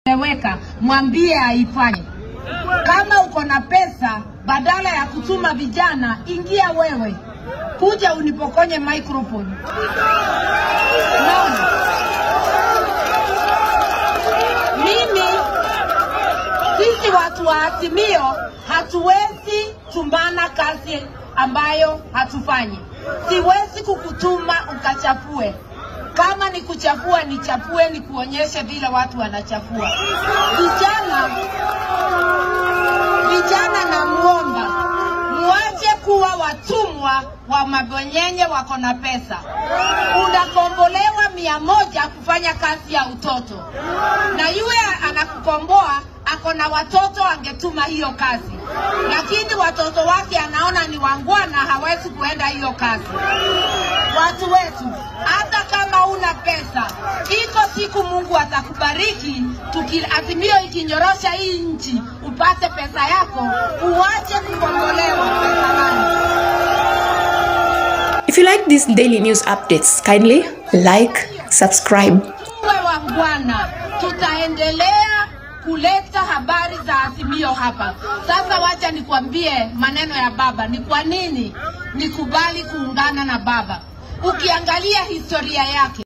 weka mwambie aifanye. Kama uko na pesa, badala ya kutuma vijana, ingia wewe, kuja unipokonye microphone. Naona mimi, sisi watu wa Azimio hatuwezi tumana kazi ambayo hatufanyi. Siwezi kukutuma ukachafue. Kama ni kuchafua, nichafue, nikuonyeshe vile watu wanachafua. Vijana, vijana namuomba muache kuwa watumwa wa mabonyenye wako na pesa. Unakombolewa mia moja kufanya kazi ya utoto, na yule anakukomboa ako na watoto, angetuma hiyo kazi, lakini watoto wake anaona ni wangwana, hawezi kuenda hiyo kazi. Watu wetu, hata kama una pesa, iko siku Mungu atakubariki. Tuki, Azimio ikinyorosha hii nchi, upate pesa yako, uache kukombolewa pesa gani? If you like these daily news updates, kindly like, subscribe. Tuwe wangwana, tutaendelea kuleta habari za Azimio hapa. Sasa wacha nikwambie maneno ya baba, ni kwa nini nikubali kuungana na baba. Ukiangalia historia yake